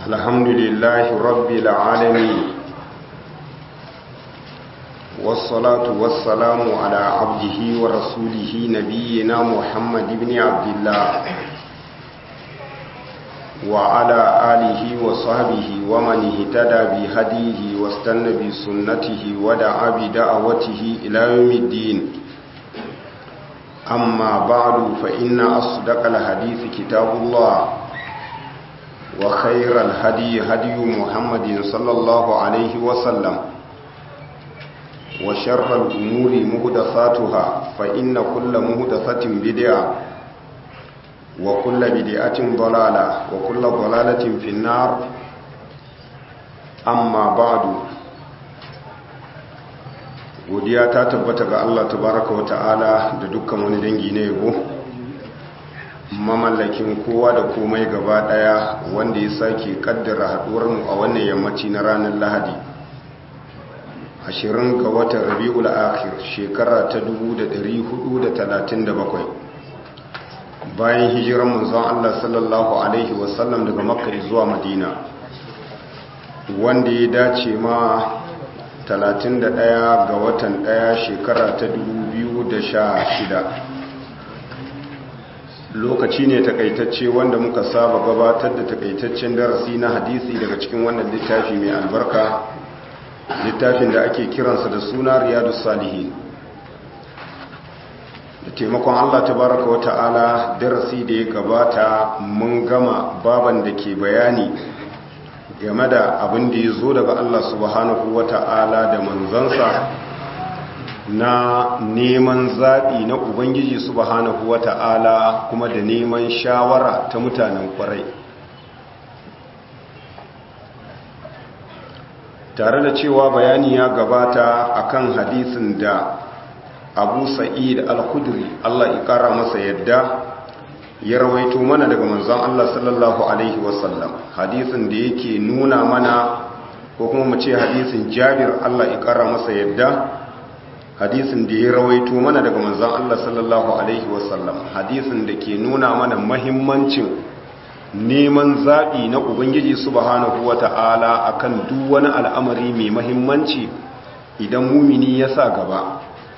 الحمد لله رب العالمين والصلاة والسلام على عبده ورسوله نبينا محمد بن عبد الله وعلى آله وصحبه ومن اهتدى بهديه واستنى بسنته ودعا بدعوته إلى يوم الدين أما بعد فإن أصدق الحديث كتاب الله وخير الهدي هدي محمد صلى الله عليه وسلم وشر الأمور مهدثاتها فإن كل مهدثة بدعة وكل بدعة ضلالة وكل ضلالة في النار أما بعد godiya ta tabbata ga Allah tabaraka wa ta'ala da dukkan wani dangi na yabo mamallakin kowa da komai gaba daya wanda ya sake kaddara haduwar mu a wannan yammaci na ranar Lahadi 20 ga watan Rabiul Akhir shekara ta 1437 bayan hijiran manzon Allah sallallahu alaihi wasallam daga Makka zuwa Madina wanda ya dace ma 31 ga watan 1 shekara ta 2016 lokaci ne takaitacce wanda muka saba gabatar da takaitaccen darasi na hadisi daga cikin wannan littafi mai albarka littafin da ake kiransa da suna riyadus salihin da taimakon Allah tabaraka wa ta'ala darasi da ya gabata mun gama baban da ke bayani game da abin da ya zo daga Allah subhanahu wa ta'ala da manzansa na neman zaɓi na Ubangiji subhanahu wa ta'ala kuma da neman shawara ta mutanen ƙwarai tare da cewa bayani ya gabata akan hadisin da abu sa'id al-khudri Allah ikara masa yadda ya rawaito mana daga manzon Allah sallallahu alaihi wasallam hadisin da yake nuna mana ko kuma mu ce hadisin Jabir Allah ikara masa yadda hadisin da ya rawaito mana daga manzon Allah sallallahu alaihi wasallam hadisin da ke nuna mana mahimmancin neman zaɓi na Ubangiji subhanahu wata'ala akan duk wani al'amari mai mahimmanci idan mumini ya sa gaba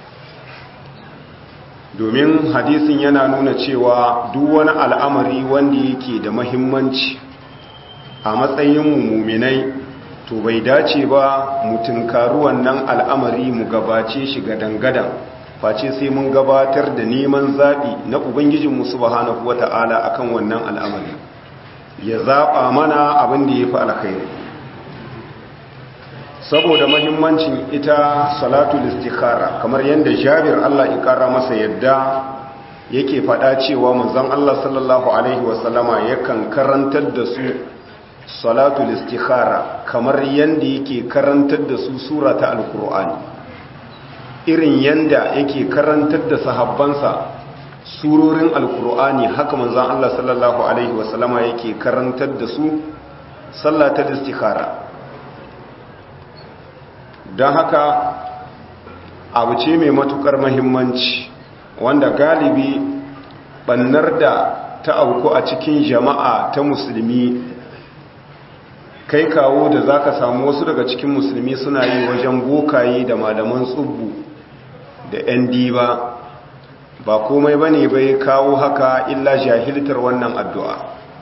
domin hadisin yana nuna cewa duk wani al'amari wanda yake da mahimmanci a matsayin muminai to bai dace ba mu tunkaru wannan al'amari mu gabace shi gadan-gadan face sai mun gabatar da neman zaɓi na ubangijinmu subhanahu wata'ala akan wannan al'amari ya zaɓa mana abin da ya fi alkhairi saboda mahimmancin ita salatul istikhara kamar yadda Jabir Allah ya kara masa yadda yake fada cewa manzon Allah sallallahu alaihi wasallama yakan karantar da su salatul istikhara kamar yadda yake karantar da su sura ta alqur'ani irin yadda yake karantar da sahabbansa surorin alqur'ani haka manzon Allah sallallahu alaihi wasallama yake karantar da su sallatul istikhara don haka abu ce mai matukar mahimmanci wanda galibi bannar da ta auku a cikin jama'a ta musulmi kai kawo da za ka samu wasu daga cikin musulmi suna yi wajen bokaye da malaman tsubbu da 'yan diba ba komai ba ne bai kawo haka illa jahiltar wannan addu'a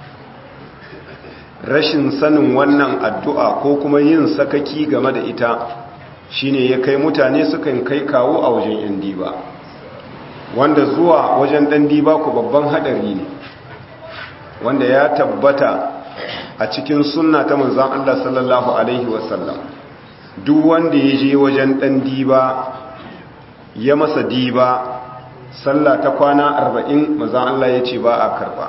rashin sanin wannan addu'a ko kuma yin sakaki game da ita shine ya kai mutane sukan kai kawo a wajen yan diba wanda zuwa wajen dan diba ku babban hadari ne wanda ya tabbata a cikin sunna ta manzon Allah sallallahu alaihi wasallam duk wanda ya je wajen dan diba ya masa diba sallah ta kwana 40 manzon Allah ya ce ba a karba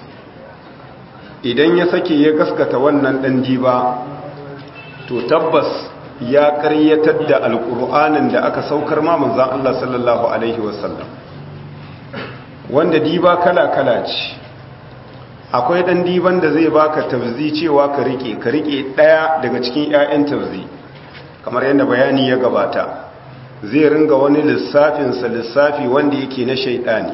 idan ya sake ya gaskata wannan dan diba to tabbas ya karyatar da alƙur'anin da aka saukar ma manzan Allah sallallahu Alaihi wasallam wanda diba kala-kala ce akwai ɗan diban da zai baka tafzi cewa ka rike ka rike ɗaya daga cikin 'ya'yan tafzi kamar yadda bayani ya gabata zai ringa wani lissafinsa lissafi wanda yake na shaidani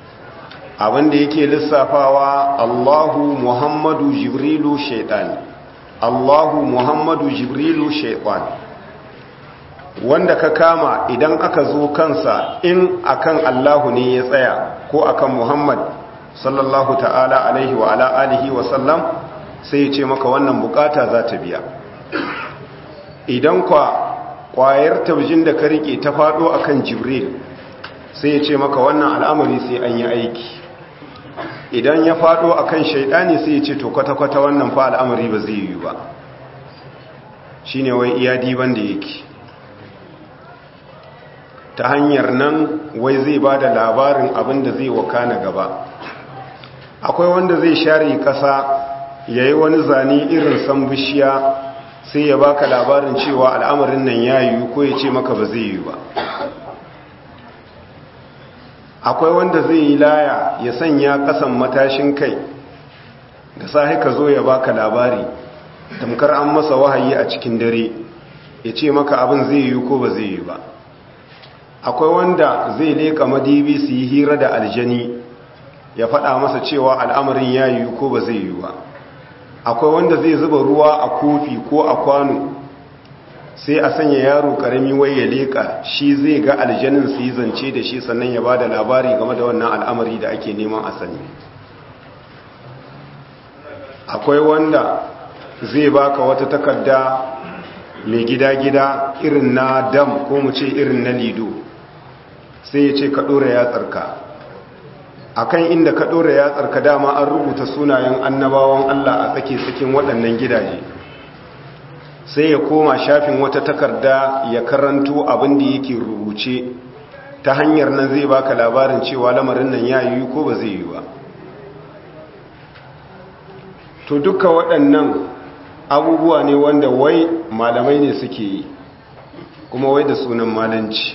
abinda yake lissafawa Allahu Muhammadu Jibrilu shaidani Allahu Muhammadu Jibrilu shaytan wanda ka kama idan aka zo kansa in akan Allahu ne ya tsaya ko akan Muhammad sallallahu ta'ala alaihi wa ala alihi wa sallam sai ya ce maka wannan bukata za ta biya idan kwa kwayar taujin da ka rike ta fado akan Jibril sai ya ce maka wannan al'amari sai an yi aiki idan ya fado akan shaidani sai ya ce to kwata-kwata wannan fa al'amari ba zai yi ba shine wai iya diban da yake ta hanyar nan wai zai ba da labarin abin da zai wakana gaba akwai wanda zai share kasa ya yi wani zane irin san bishiya sai ya baka labarin cewa al'amarin nan ya yi ko ya ce maka ba zai yi ba akwai wanda zai yi laya ya sanya kasan matashin kai da sahi ka zo ya baka labari tamkar an masa wahayi a cikin dare ya ce maka abin zai yi ko ba zai yi ba akwai wanda zai leka madibi su yi hira da aljani ya faɗa masa cewa al'amarin ya yi ko ba zai yi ba akwai wanda zai zuba ruwa a kofi ko a kwano sai a sanya yaro karami wai ya leka shi zai ga aljanin su yi zance da shi sannan ya ba da labari game da wannan al'amari da ake neman a sani akwai wanda zai baka wata takarda mai gida-gida irin na dam ko mu ce irin na lido sai ya ce ka ɗora yatsarka a kan inda ka ɗora yatsarka dama an rubuta sunayen annabawan Allah a tsake-tsakin waɗannan gidaje sai ya koma shafin wata takarda ya karanto abin da yake rubuce ta hanyar nan zai baka labarin cewa lamarin nan ya yi ko ba zai yi ba to duka waɗannan abubuwa ne wanda wai malamai ne suke yi kuma wai da sunan malanci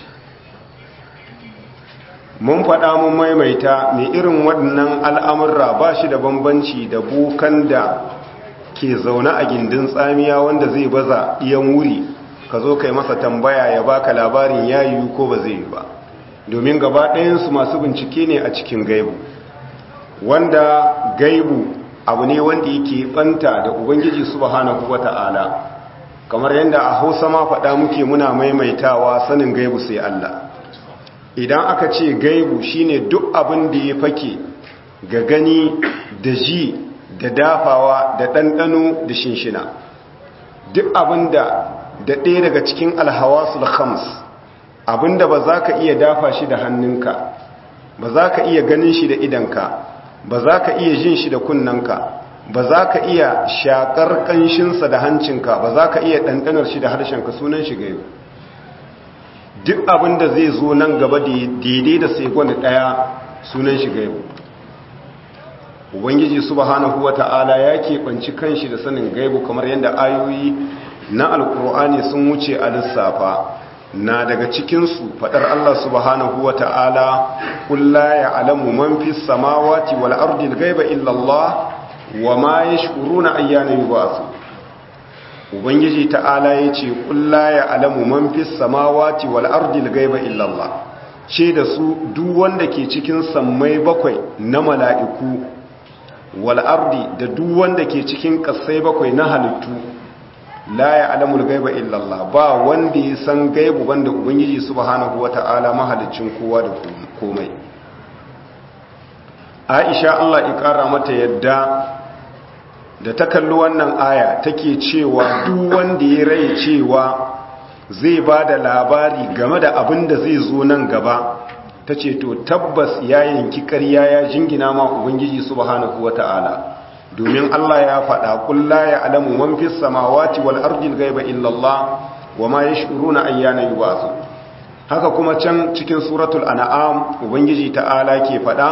mun faɗa mun maimaita mai irin waɗannan al'amurra ba shi da bambanci da bukan da ke zaune a gindin tsamiya wanda zai baza ɗiyan wuri ka zo kai masa tambaya ya baka labarin ya yiwu ko ba zai yi ba domin gaba ɗayansu masu bincike ne a cikin gaibu wanda gaibu abu ne wanda yake ɓanta da ubangiji subhanahu wata'ala kamar yadda a hausa ma faɗa muke muna maimaitawa sanin gaibu sai Allah idan aka ce gaibu shine duk abin da ya fake ga gani da ji da dafawa da ɗanɗano da shinshina duk abin da da ɗaya daga cikin alhawasul khams abin da ba za ka iya dafa shi da hannunka ba za ka iya ganin shi da idanka ba za ka iya jin shi da kunnanka ba za ka iya shakar ƙanshinsa da hancinka ba za ka iya ɗanɗanar shi da harshenka sunan shi gaibu duk abin da zai zo nan gaba daidai da segon ɗaya sunan shi gaibu ubangiji subhanahu wata'ala ya keɓanci kanshi da sanin gaibu kamar yadda ayoyi na alkur'ani sun wuce a lissafa na daga cikinsu faɗar Allah subhanahu wata'ala kulla ya alamu man fi samawati wal ardi gaiba illallah wa ma yashkuruna ayyana yub'asu ubangiji ta'ala yace kulla ya alamu man fi samawati wal ardi gaiba illallah ce da su duk wanda ke cikin sammai bakwai na mala'iku wal'ardi da duk wanda ke cikin ƙasai bakwai na halittu la ya alamul gaiba illallah ba wanda ya san gaibu banda ubangiji subhanahu wata'ala mahalicin kowa da komai aisha Allah ya ƙara mata yadda da ta kalli wannan aya take cewa duk wanda ya rai cewa zai ba da labari game da abin da zai zo nan gaba ta ce to tabbas ya yanki ƙarya ya jingina ma ubangiji subhanahu wata'ala domin Allah ya faɗa kulla ya alamu man fis samawati wal ardi ghaiba illa Allah wa ma yash'uruna ayyana yub'asu haka kuma can cikin suratul an'am ubangiji ta'ala ke faɗa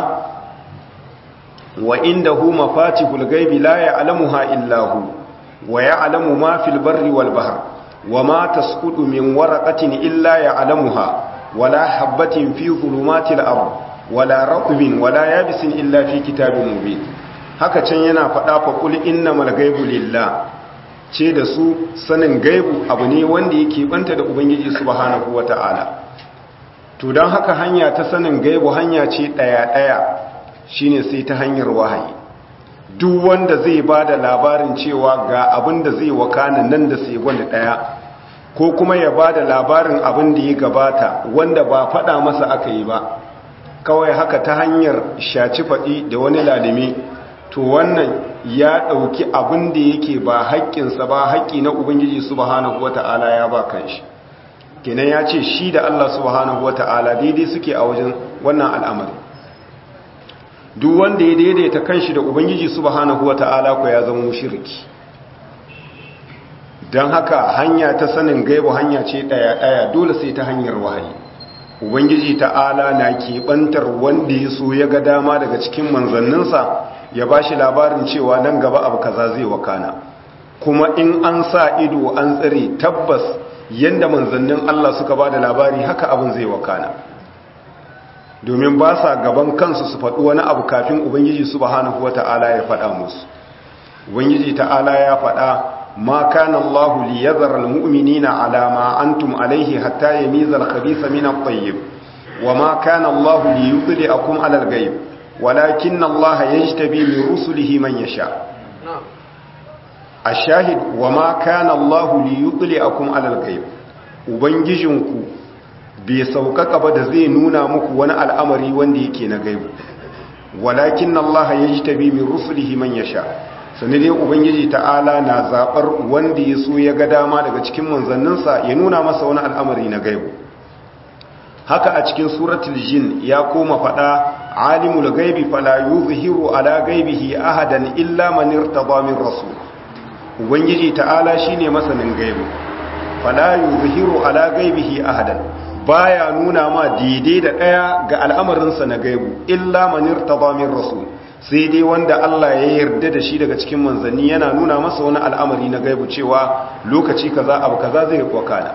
wa indahu mafatihul ghaibi la ya'lamuha illa hu wa ya'lamu ma fil barri wal bahr wa ma tasqutu min waraqatin illa ya'lamuha ولا حبة في ظلمات الأرض ولا رطب ولا يابس إلا في كتاب مبين haka can yana faɗa fa kul innamal ghaibu lillah ce da su sanin gaibu abu ne wanda yake banta da ubangiji subhanahu wata'ala to dan haka hanya ta sanin gaibu hanya ce daya daya shine sai ta hanyar wahayi duk wanda zai ba da labarin cewa ga abin da zai wakana nan da sai wanda ɗaya ko kuma ya ba da labarin abin da ya gabata wanda ba faɗa masa aka yi ba kawai haka ta hanyar shaci faɗi da wani lalimi to wannan ya ɗauki abin da yake ba haƙƙinsa ba haƙƙi na ubangiji subhanahu wata'ala ya ba kanshi kenan ya ce shi da Allah subhanahu wata'ala daidai suke a wajen wannan al'amari duk wanda ya daidaita kanshi da ubangiji subhanahu wata'ala ko ya zama mushriki don haka hanya ta sanin gaibu hanya ce ɗaya-ɗaya dole sai ta hanyar wahayi ubangiji ta'ala na keɓantar wanda ya so ya ga dama daga cikin manzanninsa ya ba shi labarin cewa nan gaba abu kaza zai wakana kuma in an sa ido an tsare tabbas yadda manzannin Allah suka ba da labari haka abin zai wakana domin ba sa gaban kansu su faɗi wani abu kafin ubangiji subhanahu wata'ala ya faɗa musu ubangiji ta'ala ya faɗa ma kana Allah li yadhara almu'minina ala ma antum alayhi hatta yamiza al-khabitha min at-tayyib wa ma kana Allah li yudli'akum ala al-ghayb walakin Allah yajtabi min rusulihi man yasha ashahid wa ma kana Allah li yudli'akum ala al-ghayb ubangijinku bai saukaka ba da zai nuna muku wani al'amari wanda yake na gaibu walakin Allah ya ji tabi min rusulihi man yasha sani dai ubangiji ta'ala na zaɓar wanda ya so ya ga dama daga cikin manzanninsa ya nuna masa wani al'amari na gaibu haka a cikin suratul jin ya koma faɗa alimul gaibi fala yuzhiru ala gaibihi ahadan illa man irtada min rasul ubangiji ta'ala shine masanin gaibu fala yuzhiru ala gaibihi ahadan baya nuna ma daidai da ɗaya ga al'amarinsa na gaibu illa manir min rasul sai dai wanda Allah ya yarda da shi daga cikin manzanni yana nuna masa wani al'amari na gaibu cewa lokaci kaza abu kaza zai wakana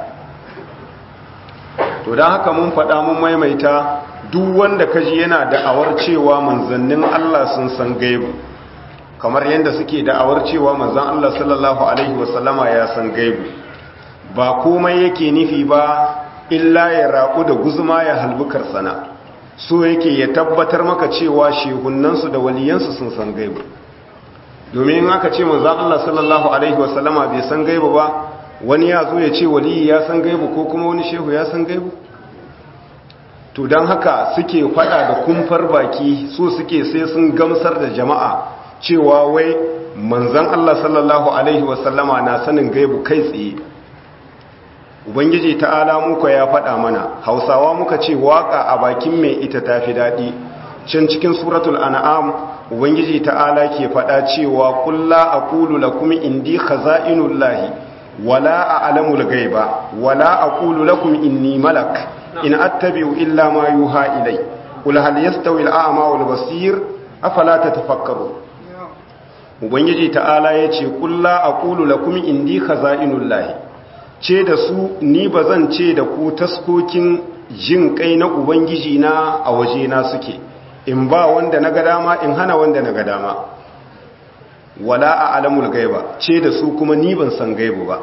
to don haka mun faɗa mun maimaita duk wanda kaji yana da'awar cewa manzannin Allah sun san gaibu kamar yadda suke da'awar cewa manzan Allah sallallahu alaihi wasallama ya san gaibu ba komai yake nufi ba illa ya raƙu da guzuma ya halbukar sana so yake ya tabbatar maka cewa shehunansu da waliyansu sun san gaibu domin in aka ce manzan Allah sallallahu alaihi wasallama bai san gaibu ba wani ya zo ya ce waliyi ya san gaibu ko kuma wani shehu ya san gaibu to don haka suke fada da kumfar baki so suke sai sun gamsar da jama'a cewa wai manzan Allah sallallahu alaihi wasallama na sanin gaibu kai tsaye ubangiji ta'ala muka ya faɗa mana hausawa muka ce waka a bakin mai ita tafi daɗi can cikin suratul an'am ubangiji ta'ala ke faɗa cewa kulla aqulu lakum indi khaza'inullahi wala a'lamul ghaiba wala aqulu lakum inni malak in attabi'u illa ma yuha ilay qul hal yastawi al-a'ma wal basir afala tatafakkaru ubangiji ta'ala yace kulla aqulu lakum indi khaza'inullahi ce da su ni ba zan ce da ku taskokin jin kai na ubangiji na a waje na suke in ba wanda na ga dama in hana wanda na ga dama wala a alamul gaiba ce da su kuma ni ban san gaibu ba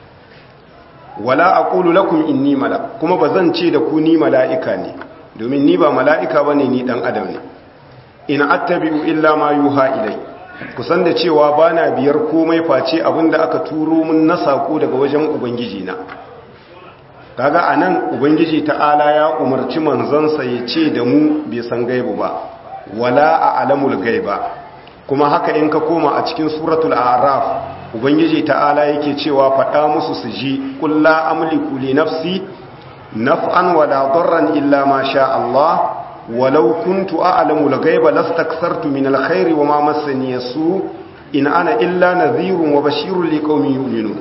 wala aqulu lakum inni mala kuma ba zan ce da ku ni mala'ika ne domin ni ba mala'ika bane ni dan adam ne in attabi'u illa ma yuha ilai kusan da cewa ba na biyar komai face abinda aka turo mun na sako daga wajen ubangiji na kaga anan ubangiji ta'ala ya umarci manzansa ya ce da mu bai san gaibu ba wala a alamul gaiba kuma haka in ka koma a cikin suratul a'raf ubangiji ta'ala yake cewa faɗa musu su ji qul la amliku li nafsi naf'an wala darran illa ma sha Allah ولو كنت أعلم الغيب لاستكثرت من الخير وما مسني السوء إن أنا إلا نذير وبشير لقوم يؤمنون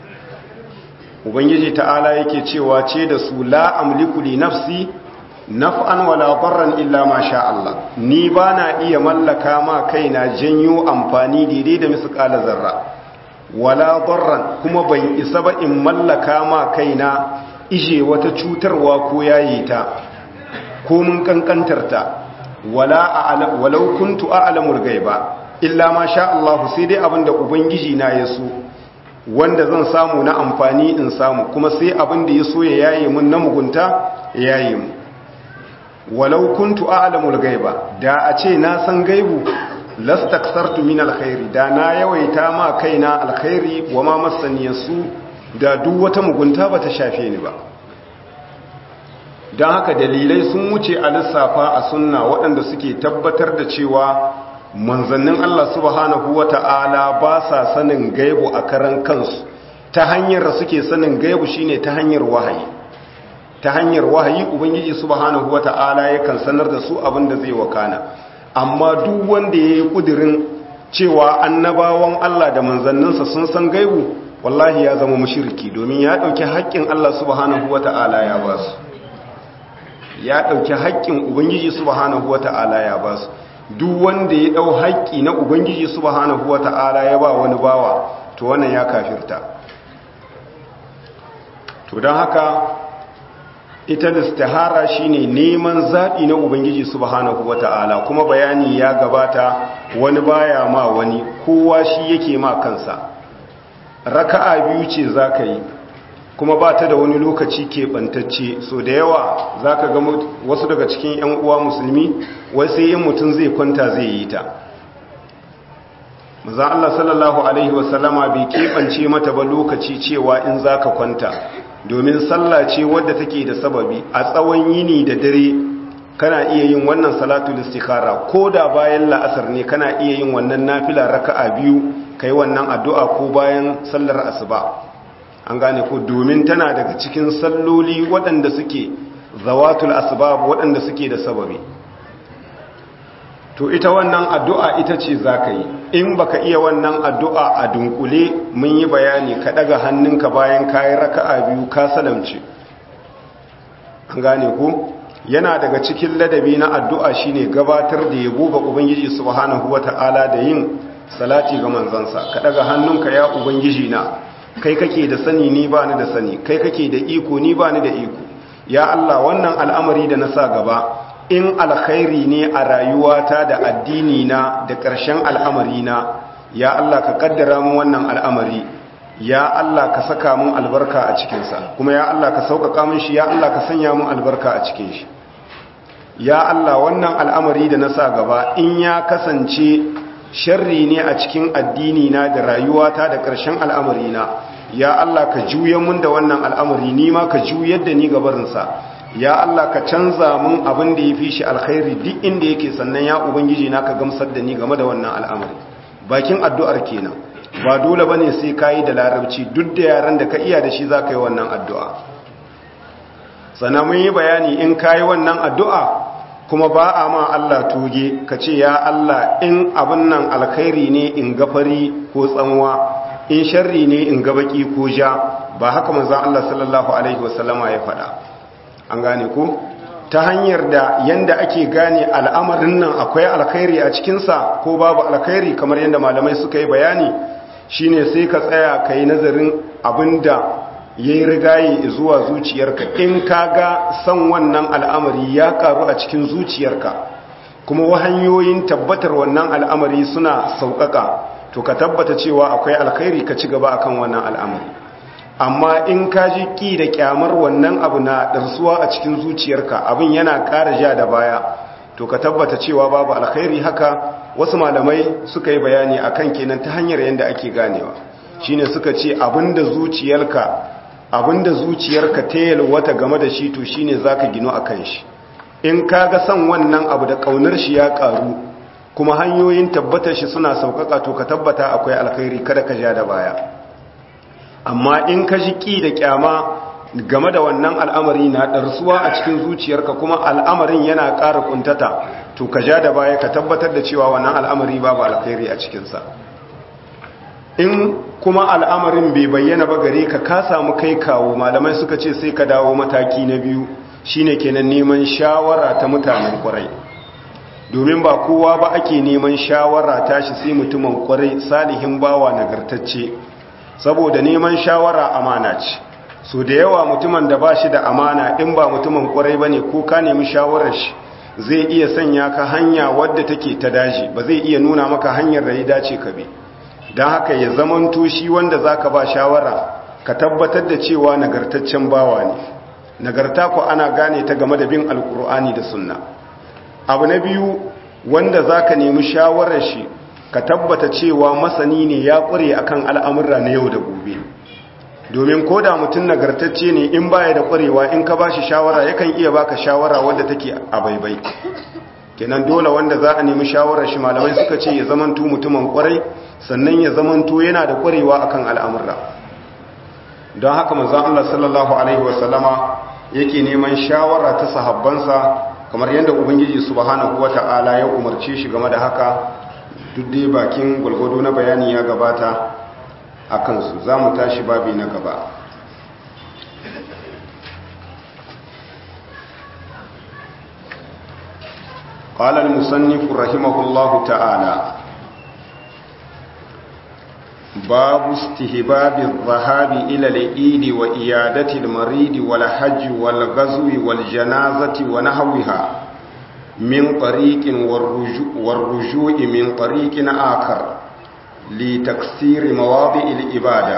ubangiji ta'ala yake cewa ce da su la amliku li nafsi naf'an wala darran illa ma sha Allah ni bana iya mallaka ma kaina janyo amfani daidai da misqala zarra wala darran kuma ban isa ba in mallaka ma kaina ije wata cutarwa ko yayi ta ko mun kankantarta wala a'lam walau kuntu a'lamul ghaiba illa ma sha Allah sai dai abinda ubangiji na ya so wanda zan samu na amfani in samu kuma sai abinda ya so ya yaye mun na mugunta ya yaye mu walau kuntu a'lamul ghaiba da a ce na san gaibu lastaksartu min alkhairi da na yawaita ma kaina alkhairi wa ma masaniyasu da duk wata mugunta bata shafe ni ba don haka dalilai sun wuce a lissafa a sunna waɗanda suke tabbatar da cewa manzannin Allah subhanahu wata'ala ba sa sanin gaibu a karan kansu ta hanyar da suke sanin gaibu shine ta hanyar wahayi ta hanyar wahayi ubangiji subhanahu wata'ala yakan sanar da su abin da zai wakana amma duk wanda ya yi ƙudirin cewa annabawan Allah da manzanninsa sun san gaibu wallahi ya zama mashirki domin ya ɗauki haƙƙin Allah subhanahu wata'ala ya ba su ya ɗauki haƙƙin ubangiji subhanahu wata'ala ya ba su duk wanda ya ɗau haƙƙi na ubangiji subhanahu wata'ala ya ba wani bawa to wannan ya kafirta to don haka ita da istihara shine neman zaɓi na ubangiji subhanahu wata'ala kuma bayani ya gabata wani baya ma wani kowa shi yake ma kansa raka'a biyu ce zaka yi kuma ba ta da wani lokaci keɓantacce so da yawa za ka ga wasu daga cikin 'yan uwa musulmi wai sai yin mutum zai kwanta zai yi ta maza Allah sallallahu Alaihi wasallama bai keɓance mata ba lokaci cewa in za ka kwanta domin sallah ce wadda take da sababi a tsawon yini da dare kana iya yin wannan salatu istikara ko da bayan la'asar ne kana iya yin wannan nafila raka'a biyu kai wannan addu'a ko bayan sallar asuba an gane ko domin tana daga cikin salloli waɗanda suke zawatul asbab waɗanda suke da sababi to ita wannan addu'a ita ce za ka yi in baka iya wannan addu'a a dunkule mun yi bayani ka ɗaga hannunka bayan kayi raka'a biyu ka salamce an gane ko yana daga cikin ladabi na addu'a shine gabatar da yabo ga ubangiji subhanahu wata'ala da yin salati ga manzansa ka ɗaga hannunka ya ubangiji na kai kake da sani ni ba ni da sani kai kake da iko ni ba ni da iko ya Allah wannan al'amari da na sa gaba in alkhairi ne a rayuwata da addini na da ƙarshen al'amari na ya Allah ka kaddara mun wannan al'amari ya Allah ka saka mun albarka a cikinsa kuma ya Allah ka sauƙaƙa mun shi ya Allah ka sanya mun albarka a cikin shi ya Allah wannan al'amari da na sa gaba in ya kasance sharri ne a cikin addini na da rayuwata da ƙarshen al'amari na ya Allah ka juya mun da wannan al'amari ni ma ka juyar da ni gabarinsa ya Allah ka canza mun abin da ya fi shi alkhairi duk inda yake sannan ya ubangiji na ka gamsar da ni game da wannan al'amari bakin addu'ar kenan ba dole bane sai kayi da larabci duk da yaran da ka iya da shi za ka yi wannan addu'a sannan mun yi bayani in kayi wannan addu'a kuma ba a ma Allah tuge ka ce ya Allah in abin nan alkhairi ne in gafari ko tsanwa in sharri ne in gabaki ko ja ba haka manzon Allah sallallahu alaihi wasallama ya faɗa an gane ko ta hanyar da yanda ake gane al'amarin nan akwai alkhairi a cikinsa ko babu alkhairi kamar yadda malamai suka yi bayani shine sai ka tsaya ka yi nazarin abinda ya yi rigaye zuwa zuciyarka in ka ga san wannan al'amari ya karu a cikin zuciyarka kuma wahanyoyin tabbatar wannan al'amari suna sauƙaƙa to ka tabbata cewa akwai alkhairi ka ci gaba akan wannan al'amari amma in ka ji ƙi da ƙyamar wannan abu na ɗarsuwa a cikin zuciyarka abin yana ƙara ja da baya to ka tabbata cewa babu alkhairi haka wasu malamai suka yi bayani akan kenan ta hanyar yadda ake ganewa shine suka ce abinda zuciyarka abinda zuciyarka ta yalwata game da shi to shine zaka gino akan shi in kaga son wannan abu da kaunar shi ya karu kuma hanyoyin tabbatar shi suna sauƙaƙa to ka tabbata akwai alkhairi kada ka ja da baya amma in ka ji ƙi da ƙyama game da wannan al'amari na ɗarsuwa a cikin zuciyarka kuma al'amarin yana ƙara ƙuntata to ka ja da baya ka tabbatar da cewa wannan al'amari babu alkhairi a cikinsa in kuma al'amarin bai bayyana ba gare ka ka samu kai kawo malamai suka ce sai ka dawo mataki na biyu shine kenan neman shawara ta mutanen kwarai domin ba kowa ba ake neman shawara tashi sai mutumin kwarai salihin bawa nagartacce saboda neman shawara amana ce so da yawa mutumin da ba shi da amana in ba mutumin kwarai ba ne ko ka nemi shawarar shi zai iya sanya ka hanya wadda take ta daji ba zai iya nuna maka hanyar da ya dace ka bi don haka ya zamanto shi wanda za ka ba shawara ka tabbatar da cewa nagartaccen bawa ne nagarta ku ana gane ta game da bin alkur'ani da sunna abu na biyu wanda zaka nemi shawarar shi ka tabbata cewa masani ne ya ƙware akan al'amurra na yau da gobe domin ko da mutum nagartacce ne in baya da ƙwarewa in ka ba shi shawara yakan iya baka shawara wadda take a baibai kenan dole wanda za a nemi shawarar shi malamai suka ce ya zamanto mutumin ƙwarai sannan ya zamanto yana da ƙwarewa akan al'amurra don haka manzon Allah sallallahu alaihi wasallama yake neman shawara ta sahabbansa kamar yadda ubangiji subhanahu wata'ala ya umarce shi game da haka duk dai bakin gwalgwado na bayani ya gabata a kansu za mu tashi babi na gaba قال المصنف رحمه الله تعالى باب استهباب الذهاب إلى العيد وإيادة المريض والحج والغزو والجنازة ونحوها من طريق والرجوع من طريق آخر لتكسير مواضع الإبادة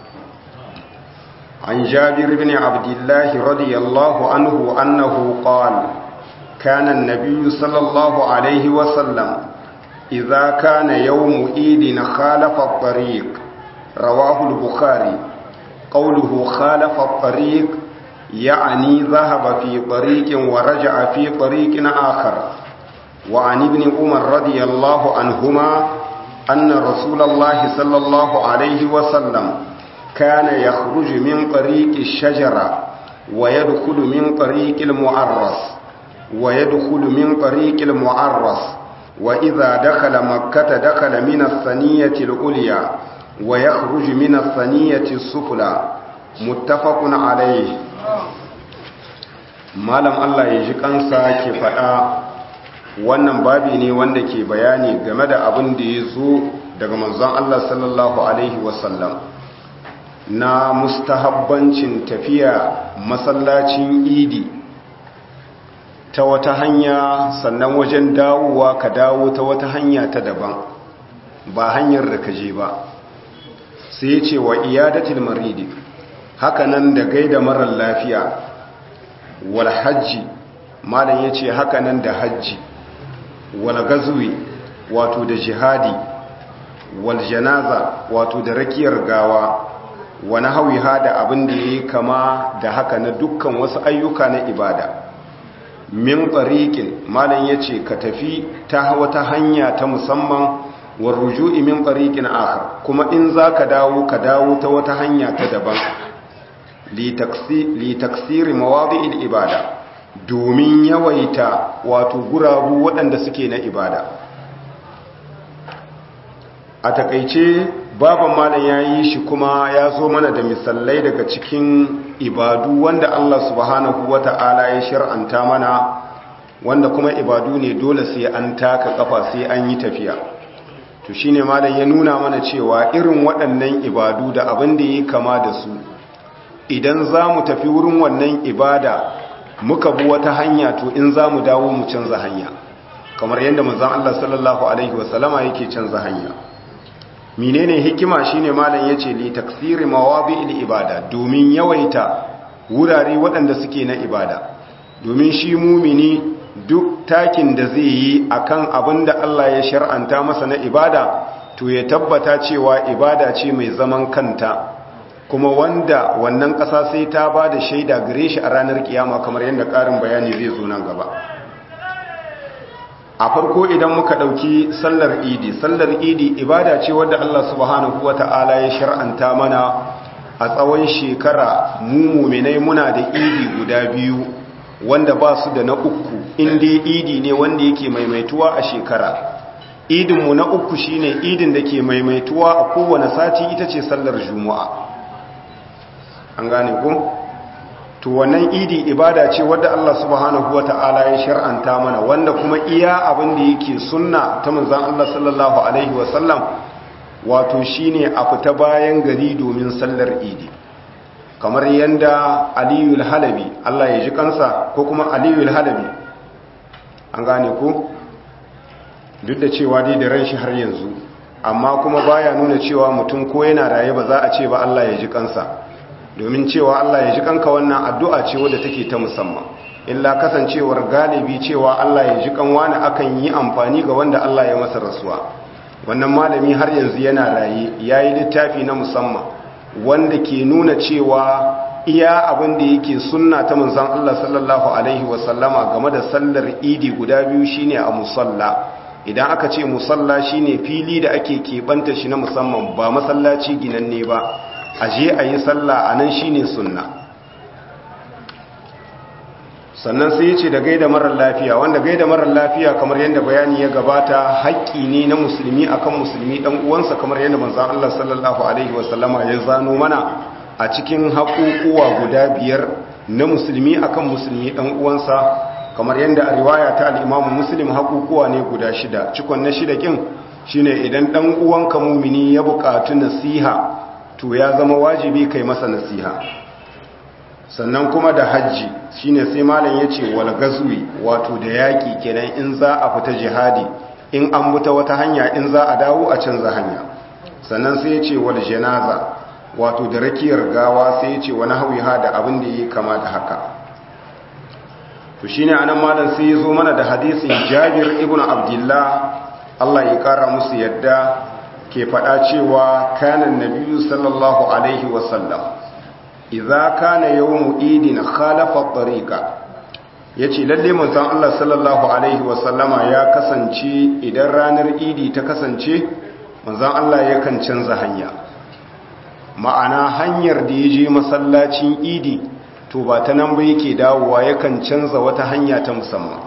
عن جابر بن عبد الله رضي الله عنه أنه قال كان النبي صلى الله عليه وسلم إذا كان يوم إيد خالف الطريق رواه البخاري قوله خالف الطريق يعني ذهب في طريق ورجع في طريق آخر وعن ابن عمر رضي الله عنهما أن رسول الله صلى الله عليه وسلم كان يخرج من طريق الشجرة ويدخل من طريق المعرس ويدخل من طريق المعرس وإذا دخل مكة دخل من الثنية العليا ويخرج من الثنية السفلى متفق عليه malam Allah ya ji kansa ke faɗa wannan babi ne wanda ke bayani game da abin da ya zo daga manzon Allah sallallahu alaihi wasallam na mustahabbancin tafiya masallacin idi ta wata hanya sannan wajen dawowa ka dawo ta wata hanya ta daban ba hanyar da ka je ba sai ya ce wa iyadatul maridi hakanan da gaida marar lafiya wal hajji malam ya ce hakanan da hajji wal gazwi wato da jihadi wal janaza wato da rakiyar gawa wani hawiha da abin da ya yi kama da haka na dukkan wasu ayyuka na ibada min tsariƙin malam ya ce ka tafi ta wata hanya ta musamman war ruju'i min tsariƙin akhar kuma in za ka dawo ka dawo ta wata hanya ta daban li taksiri mawadi'il ibada domin yawaita wato gurabu waɗanda suke na ibada a takaice baban malam ya yi shi kuma ya zo mana da misalai daga cikin ibadu wanda Allah subhanahu wata'ala ya shir'anta mana wanda kuma ibadu ne dole sai an taka kafa sai an yi tafiya to shine malam ya nuna mana cewa irin waɗannan ibadu da abin da ya kama da su idan za mu tafi wurin wannan ibada muka bi wata hanya to in za mu dawo mu canza hanya kamar yadda manzon Allah sallallahu alaihi wasallama yake canza hanya menene hikima shine malam yace li taksiri mawadi'il ibada domin yawaita wurare waɗanda suke na ibada domin shi mumini duk takin da zai yi akan abin da Allah ya shar'anta masa na ibada to ya tabbata cewa ibada ce mai zaman kanta kuma wanda wannan ƙasa sai ta ba da shaida gare shi a ranar kiyama kamar yadda ƙarin bayani zai zo nan gaba a farko idan muka ɗauki sallar idi sallar idi ibada ce wadda Allah subhanahu wata'ala ya shar'anta mana a tsawon shekara mu muminai muna da idi guda biyu wanda ba su da na uku inda idi ne wanda yake maimaituwa a shekara idinmu na uku shine idin da ke maimaituwa a kowane sati ita ce sallar juma'a an gane ku to wannan idi ibada ce wadda Allah subhanahu wata'ala ya shar'anta mana wanda kuma iya abin da yake sunna ta manzon Allah sallallahu alaihi wasallam wato shine a fita bayan gari domin sallar idi kamar yanda Aliyul Halabi Allah ya ji kansa ko kuma Aliyul Halabi an gane ku duk da cewa dai da ran shi har yanzu amma kuma baya nuna cewa mutum ko yana raye ba za a ce ba Allah ya ji kansa domin cewa Allah ya ji kanka wannan addu'a ce wadda take ta musamman illa kasancewar galibi cewa Allah ya ji kanwani akan yi amfani ga wanda Allah ya masa rasuwa wannan malami har yanzu yana raye yayi littafi na musamman wanda ke nuna cewa iya abin da yake sunna ta manzon Allah sallallahu alaihi wasallama game da sallar idi guda biyu shine a musalla idan aka ce musalla shine fili da ake keɓanta shi na musamman ba masallaci ginanne ba a je a yi sallah a nan shine sunna sannan sai ya ce da gaida marar lafiya wanda gaida marar lafiya kamar yadda bayani ya gabata haƙƙi ne na musulmi akan musulmi ɗan uwansa kamar yadda manzon Allah sallallahu alaihi wasallama ya zano mana a cikin haƙuƙuwa guda biyar na musulmi akan musulmi ɗan uwansa kamar yadda a riwaya ta al'imamu muslim haƙuƙuwa ne guda shida cikon na shida ƙin shine idan ɗan uwanka mumini ya buƙatu nasiha to ya zama wajibi kai masa nasiha sannan kuma da hajji shine sai malam ya ce wal gazwi wato da yaƙi kenan in za a fita jihadi in an buta wata hanya in za a dawo a canza hanya sannan sai ya ce wal janaza wato da rakiyar gawa sai ya ce wani hawiha da abin da ya kama da haka to shi ne anan malam sai ya zo mana da hadisin jabir ibn abdullah Allah ya kara musu yadda ke faɗa cewa kanan nabiyu sallallahu alaihi wasallam idza kana yawmu idin khalafa tariqa yace lalle manzon Allah sallallahu alaihi wasallama ya kasance idan ranar idi ta kasance manzon Allah yakan canza hanya ma'ana hanyar da ya je masallacin idi to ba ta nan ba yake dawowa yakan canza wata hanya ta musamman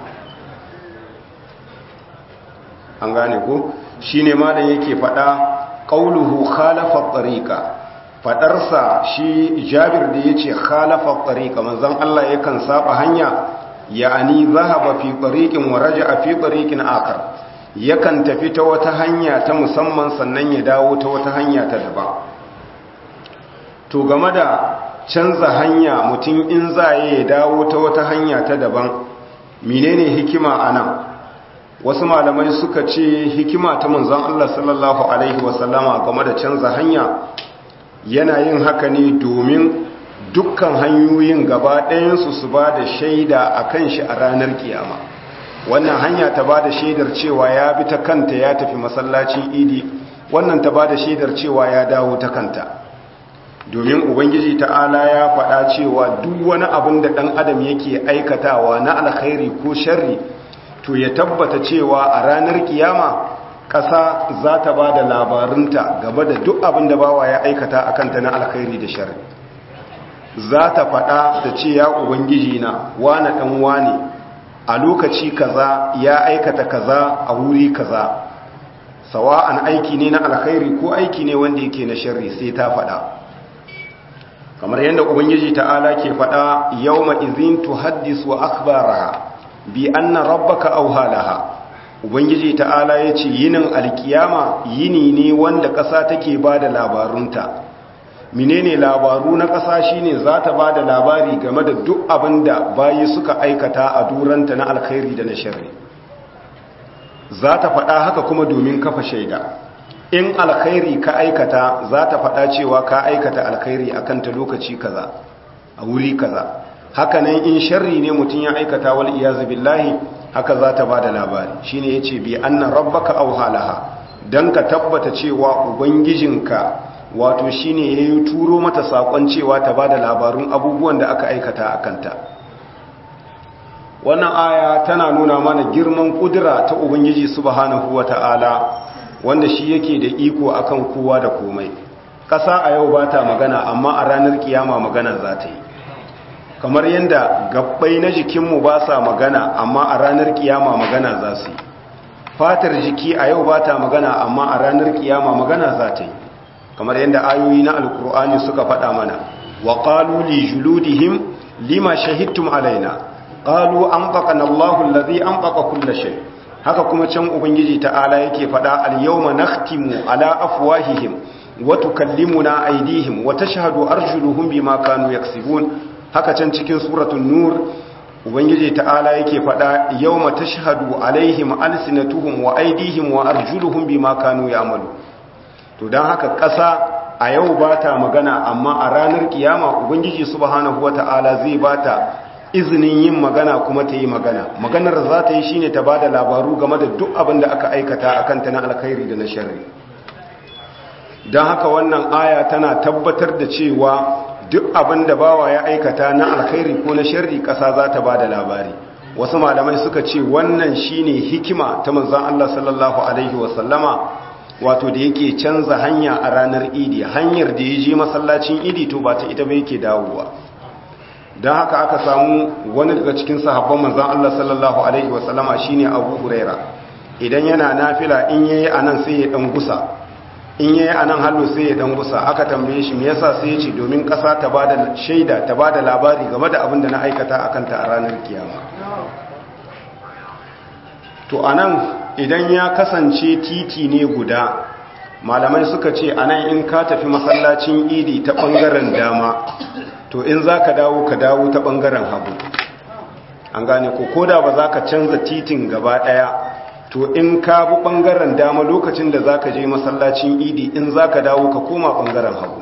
an gane ko shi ne ma da yake fada ƙauluhu khalafa tsarika fadarsa shi jabir da ya ce khalafa tsarika manzan Allah yakan saba hanya ya'ani zahaba fi tsarikin wa raja'a fi tsarikin akar yakan tafi ta wata hanya ta musamman sannan ya dawo ta wata hanya ta daban to game da canza hanya mutum in za ya dawo ta wata hanya ta daban menene hikima a nan wasu malamai suka ce hikima ta manzon Allah sallallahu alaihi wasallama game da canza hanya yana yin haka ne domin dukkan hanyoyin gaba ɗayansu su ba da shaida a kan shi a ranar kiyama wannan hanya ta ba da shaidar cewa ya bi ta kanta ya tafi masallacin idi wannan ta ba da shaidar cewa ya dawo ta kanta domin ubangiji ta'ala ya faɗa cewa duk wani abin da ɗan adam yake aikatawa na alkhairi ko sharri to ya tabbata cewa a ranar kiyama ƙasa za ta ba da labarinta gaba da duk abin da bawa ya aikata a kanta na alkhairi da sharri za ta faɗa da ce ya ubangiji na wane ɗan wane a lokaci kaza ya aikata kaza a wuri kaza sawa'an aiki ne na alkhairi ko aiki ne wanda yake na sharri sai ta faɗa kamar yadda ubangiji ta'ala ke faɗa yawma izin tuhaddisu akhbaraha bi anna rabbaka awhalaha ubangiji ta'ala yace yinin alkiyama yini ne wanda ƙasa take bada labarunta menene labaru na ƙasa shine za ta bada labari game da duk abinda bayi suka aikata a duranta na alkhairi da na sharri za ta faɗa haka kuma domin kafa shaida in alkhairi ka aikata za ta faɗa cewa ka aikata alkhairi a kanta lokaci kaza a wuri kaza haka nan in sharri ne mutum ya aikata wal iyazu billahi haka za ta bada labari shine yace bi anna rabbaka aw halaha dan ka tabbata cewa ubangijinka wato shine yayi turo mata sakon cewa ta bada labarun abubuwan da aka aikata a kanta wannan aya tana nuna mana girman kudura ta ubangiji subhanahu wataala wanda shi yake da iko akan kowa da komai ƙasa a yau ba ta magana amma a ranar kiyama magana za ta yi kamar yadda gabbai na jikinmu ba sa magana amma a ranar kiyama magana za su yi fatar jiki a yau ba ta magana amma a ranar kiyama magana za ta yi kamar yadda ayoyi na alkur'ani suka faɗa mana wa qalu li juludihim lima shahidtum alaina qalu anfaqana Allahu allazi anfaqa kulla shay haka kuma can ubangiji ta'ala yake faɗa al-yawma nakhtimu ala afwahihim wa tukallimuna aydihim wa tashhadu arjuluhum bima kanu yaksibun haka can cikin suratul nur ubangiji ta'ala yake faɗa yawma tashhadu alaihim alsinatuhum wa aydihim wa arjuluhum bima kanu ya'malu to dan haka ƙasa a yau ba ta magana amma a ranar kiyama ubangiji subhanahu wata'ala zai bata izinin yin magana kuma ta yi magana maganar za ta yi shine ta bada labaru game da duk abin da aka aikata akan ta na alkhairi da na sharri don haka wannan aya tana tabbatar da cewa duk abin da bawa ya aikata na alkhairi ko na sharri ƙasa za ta bada labari wasu malamai suka ce wannan shine hikima ta manzon Allah sallallahu alaihi wasallama wato da yake canza hanya a ranar idi hanyar da ya je masallacin idi to ba ta ita ba yake dawowa don haka aka samu wani daga cikin sahabban manzan Allah sallallahu Alaihi wasallama shi ne abu huraira idan yana nafila in yayi a nan sai ya dan gusa in yayi a nan hallo sai ya dan gusa aka tambaye shi me yasa sai ya ce domin ƙasa ta ba da shaida ta ba da labari game da abin da na aikata a kanta a ranar kiyama to a nan idan ya kasance titi ne guda malamai suka ce a nan in ka tafi masallacin idi ta ɓangaren dama to in za ka dawo ka dawo ta ɓangaren hagu an gane ko koda ba za ka canza titin gaba ɗaya to in ka bi ɓangaren dama lokacin da za ka je masallacin idi in za ka dawo ka koma ɓangaren hagu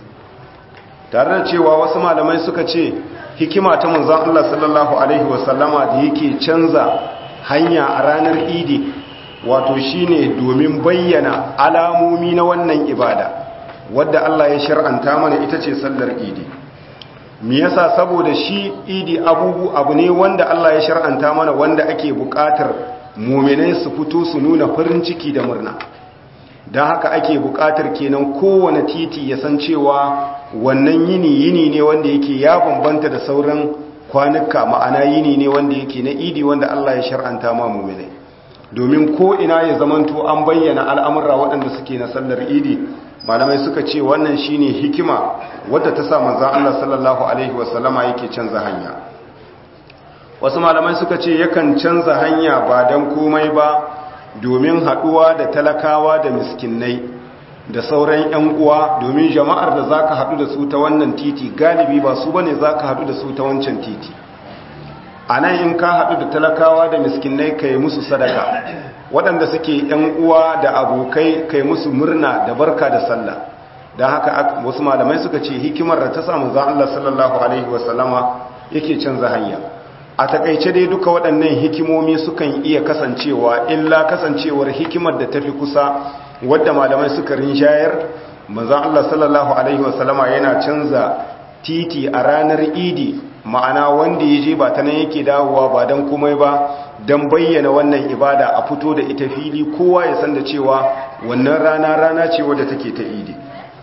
tare da cewa wasu malamai suka ce hikima ta manzan Allah sallallahu Alaihi wasallama da yake canza hanya a ranar idi wato shine domin bayyana alamomi na wannan ibada wadda Allah ya shar'anta mana ita ce sallar idi me yasa saboda shi idi abubu abu ne wanda Allah ya shar'anta mana wanda ake buƙatar mu'minai su fito su nuna farin ciki da murna don haka ake buƙatar kenan kowane titi ya san cewa wannan yini yini ne wanda yake ya bambanta da sauran kwanuka ma'ana yini ne wanda yake na idi wanda Allah ya shar'anta ma mu'minai domin ko ina ya zamanto an bayyana al'amurra waɗanda suke na sallar idi malamai suka ce wannan shine hikima wadda ta sa manzon Allah sallallahu alaihi wasallama yake canza hanya wasu malamai suka ce yakan canza hanya ba dan komai ba domin haɗuwa da talakawa da miskinai da sauran 'yan uwa domin jama'ar da zaka haɗu da su ta wannan titi galibi ba su bane zaka haɗu da su ta wancan titi a nan in ka haɗu da talakawa da miskinai kai musu sadaka waɗanda suke ‘yan uwa da abokai kai musu murna da barka da sallah don haka wasu malamai suka ce hikimar da ta samu zan Allah sallallahu Alaihi wasallama yake canza hanya a takaice dai duka waɗannan hikimomi sukan iya kasancewa illa kasancewar hikimar da tafi kusa wadda malamai suka rinjayar manzan Allah sallallahu Alaihi wasallama yana canza titi a ranar idi ma'ana wanda ya je ba ta nan yake dawowa ba don komai ba don bayyana wannan ibada a fito da ita fili kowa ya san da cewa wannan rana rana ce wadda take ta idi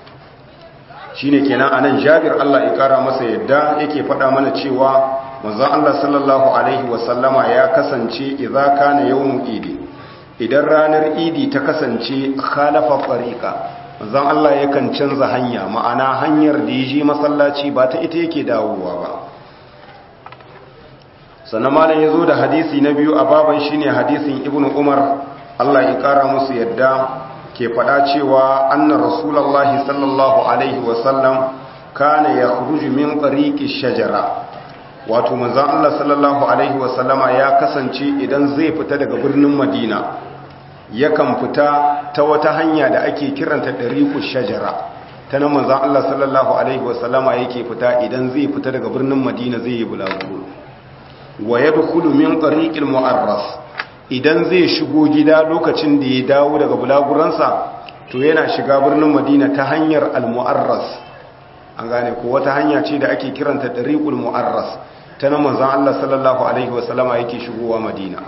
shine kenan anan Jabir Allah ya kara masa yadda yake faɗa mana cewa manzon Allah sallallahu alaihi wasallama ya kasance idza kana yawmu idi idan ranar idi ta kasance khalafa fariqa manzon Allah yakan canza hanya ma'ana hanyar da yaje masallaci ba ta ita yake dawowa ba sannan malam ya zo da hadisi na biyu a baban shi ne hadisin ibn umar allah ya kara musu yadda ke faɗa cewa anna rasulallah sallallahu alaihi wasallam kana ya kuruju min tsariki shajara wato manzan allah sallallahu alaihi wasallama ya kasance idan zai fita daga birnin madina yakan fita ta wata hanya da ake kiranta ɗariku shajara ta nan manzan allah sallallahu alaihi wasallama yake fita idan zai fita daga birnin madina zai yi bulaguro wa ya dukulu min tsariƙil mu'arras idan zai shigo gida lokacin da ya dawo daga bulaguransa to yana shiga birnin madina ta hanyar al-mu'arras an gane ko wata hanya ce da ake kiranta ɗariƙul mu'arras ta nan manzan Allah sallallahu alaihi wasallama yake shigowa madina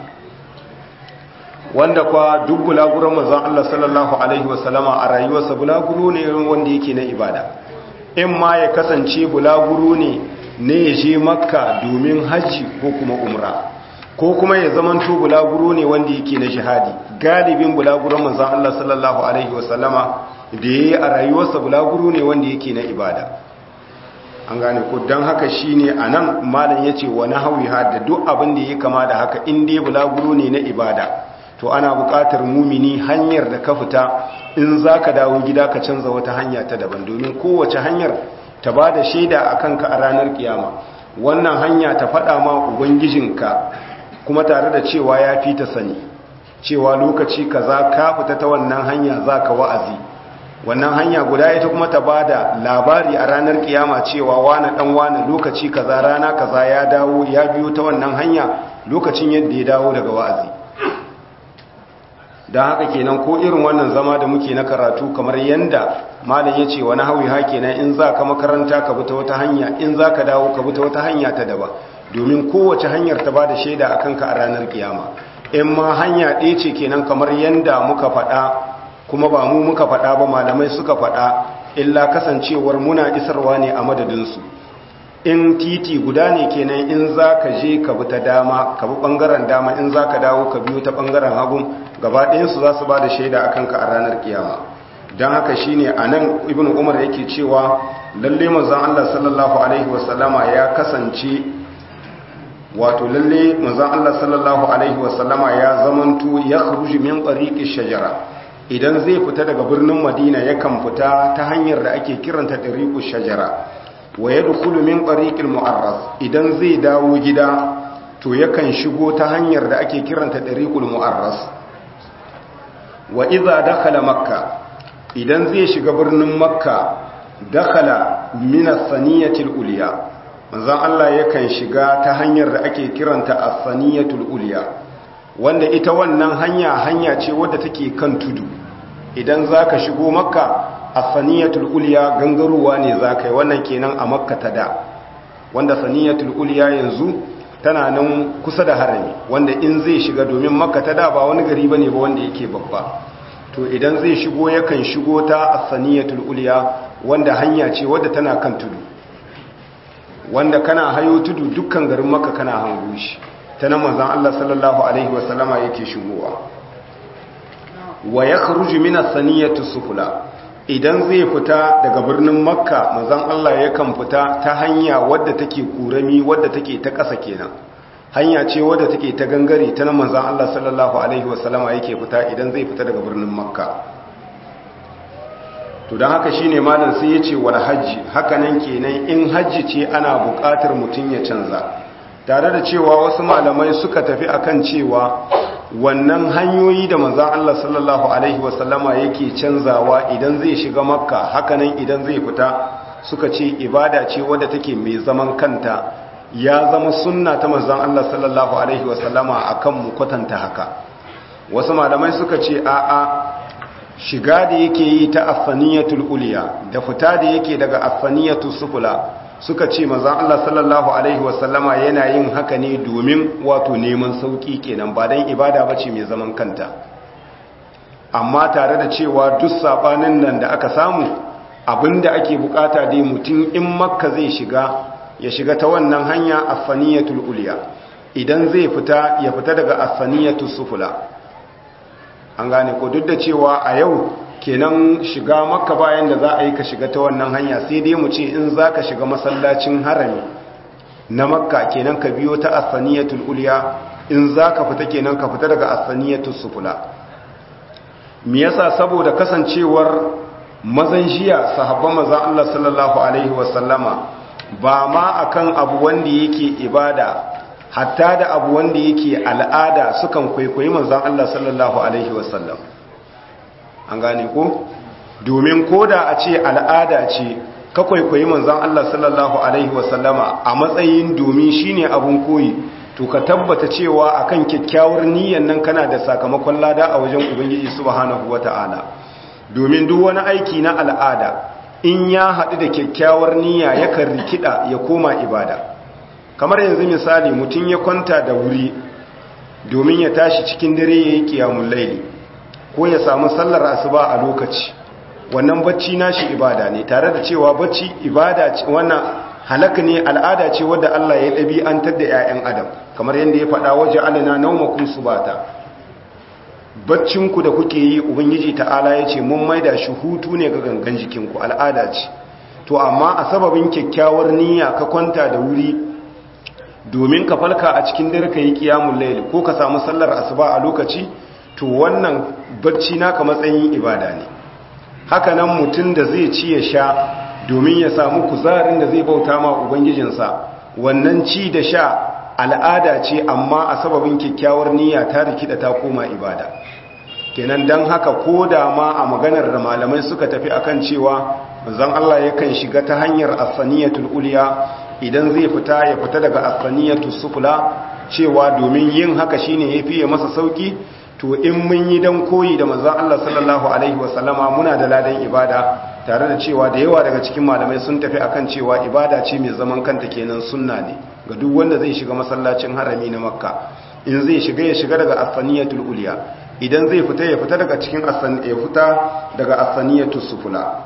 wanda kwa duk bulaguran manzan Allah sallallahu alaihi wasallama a rayuwarsa bulaguro ne wanda yake na ibada in ma ya kasance bulaguro ne ne ya je makka domin hajji ko kuma umra ko kuma ya zamanto bulaguro ne wanda yake na jihadi galibin bulaguron manzan Allah sallallahu alaihi wasallama da ya yi a rayuwarsa bulaguro ne wanda yake na ibada an gane ko don haka shi ne a nan malam ya ce wani hauyi da duk abin da ya kama da haka in dai bulaguro ne na ibada to ana buƙatar mumini hanyar da ka fita in za ka dawo gida ka canza wata hanya ta daban domin kowace hanyar ta ba da shaida a kanka a ranar kiyama wannan hanya ta faɗa ma ubangijinka kuma tare da cewa ya fi ta sani cewa lokaci kaza ka fita ta wannan hanya za ka wa'azi wannan hanya guda ita kuma ta bada labari a ranar kiyama cewa wani dan wani lokaci kaza rana kaza ya dawo ya biyo ta wannan hanya lokacin yadda ya dawo daga wa'azi don haka kenan ko irin wannan zama da muke na karatu kamar yanda malam ya ce wani hawi ha kenan in za ka makaranta ka bi ta wata hanya in za ka dawo ka bi ta wata hanya ta daba domin kowace hanyar ta ba da shaida a kanka a ranar kiyama in ma hanya ɗaya ce kenan kamar yanda muka faɗa kuma ba mu muka faɗa ba malamai suka faɗa illa kasancewar muna isarwa ne a madadinsu in titi guda ne kenan in za ka je ka bi ta dama ka bi ɓangaren dama in za ka dawo ka biyo ta ɓangaren hagun gaba ɗayansu za su ba da shaida a kanka a ranar kiyama don haka shi ne a nan ibn umar yake cewa lalle manzan allah sallallahu alaihi wasallama ya kasance wato lalle manzan allah sallallahu alaihi wasallama ya zamanto ya kharuji min tsariƙi shajara idan zai fita daga birnin madina yakan fita ta hanyar da ake kiranta ɗariƙu shajara wa ya dukulu min tsariƙin mu'arras idan zai dawo gida to yakan shigo ta hanyar da ake kiranta ɗariƙul mu'arras wa iza dakhala makka idan zai shiga birnin makka dakhala min as-saniyatil ulya manzon Allah yakan shiga ta hanyar da ake kiranta as-saniyatul ulya wanda ita wannan hanya hanya ce wadda take kan tudu idan zaka shigo makka as-saniyatul ulya gangarowa ne zaka yi wannan kenan a makka ta da wanda saniyatul ulya yanzu tana nan kusa da harami wanda in zai shiga domin makka ta da ba wani gari bane ba wanda yake babba to idan zai shigo yakan shigo ta asaniyatul ulya wanda hanya ce wadda tana kan tudu wanda kana hayo tudu dukkan garin makka kana hango shi ta nan manzon Allah sallallahu alaihi wasallama yake shigowa wa yakhruju min as-saniyati sufla idan zai fita daga birnin makka manzon Allah yakan fita ta hanya wadda take kurami wadda take ta ƙasa kenan hanya ce wadda take ta gangare ta nan manzon Allah sallallahu alaihi wasallama yake fita idan zai fita daga birnin makka to don haka shine malam sai yace wal hajji haka nan kenan in hajji ce ana buƙatar mutun ya canza tare da cewa wasu malamai suka tafi akan cewa wannan hanyoyi da manzan Allah sallallahu Alaihi wasallama yake canzawa idan zai shiga makka hakanan idan zai fita suka ce ibada ce wadda take mai zaman kanta ya zama sunna ta manzan Allah sallallahu Alaihi wasallama a kan mu kwatanta haka wasu malamai suka ce a'a shiga da yake yi ta affaniyatul uliya da fita da yake daga affaniyatul sufula suka ce manzan Allah sallallahu Alaihi wasallama yana yin haka ne domin wato neman sauƙi kenan ba don ibada ba ce mai zaman kanta amma tare da cewa duk saɓanin nan da aka samu abinda ake bukata dai mutum in makka zai shiga ya shiga ta wannan hanya affaniyatul uliya idan zai fita ya fita daga affaniyatul sufula an gane ko duk da cewa a yau kenan shiga makka bayan da za a yi ka shiga ta wannan hanya sai dai mu ce in za ka shiga masallacin harami na makka kenan ka biyo ta asaniyatul ulya in za ka fita kenan ka fita daga asaniyatul sufula me yasa saboda kasancewar mazan jiya sahabban maza Allah sallallahu alaihi wasallama ba ma akan abu wanda yake ibada hatta da abu wanda yake al'ada sukan kwaikwayi manzan Allah sallallahu alaihi wasallam an gane ko domin koda a ce al'ada ce ka kwaikwayi manzan Allah sallallahu alaihi wasallama a matsayin domin shine abun koyi to ka tabbata cewa akan kyakkyawar niyyar nan kana da sakamakon lada a wajen ubangiji subhanahu wata'ala domin duk wani aiki na al'ada in ya haɗu da kyakkyawar niyya yakan rikida ya koma ibada kamar yanzu misali mutum ya kwanta da wuri domin ya tashi cikin dare ya yi kiyamun laili ko ya samu sallar asuba a lokaci wannan bacci nashi ibada ne tare da cewa bacci ibada ce wannan halaka ne al'ada ce wadda Allah ya ɗabi'antar da 'ya'yan adam kamar yadda ya faɗa waje alina naumakun subata baccinku da kuke yi ubangiji ta'ala ya ce mun maida shi hutu ne ga gangan jikinku al'ada ce to amma a sababin kyakkyawar niyya ka kwanta da wuri domin ka falka a cikin dare ka yi kiyamun laili ko ka samu sallar asuba a lokaci to wannan bacci naka matsayin ibada ne haka nan mutum da zai ci ya sha domin ya samu kuzarin da zai bauta ma ubangijinsa wannan ci da sha al'ada ce amma a sababin kyakkyawar niyya ta rikida ta koma ibada kenan dan haka ko da ma a maganar da malamai suka tafi akan cewa manzon Allah yakan shiga ta hanyar as-saniyatul ulya idan zai fita ya fita daga as-saniyatus sufla cewa domin yin haka shine yafi masa sauki to in mun yi dan koyi da manzon Allah sallallahu alaihi wasallama muna da ladan ibada tare da cewa da yawa daga cikin malamai sun tafi akan cewa ibada ce mai zaman kanta kenan sunna ne ga duk wanda zai shiga masallacin harami na makka in zai shiga ya shiga daga asaniyatul uliya idan zai fita ya fita daga cikin ya fita daga asaniyatul sufula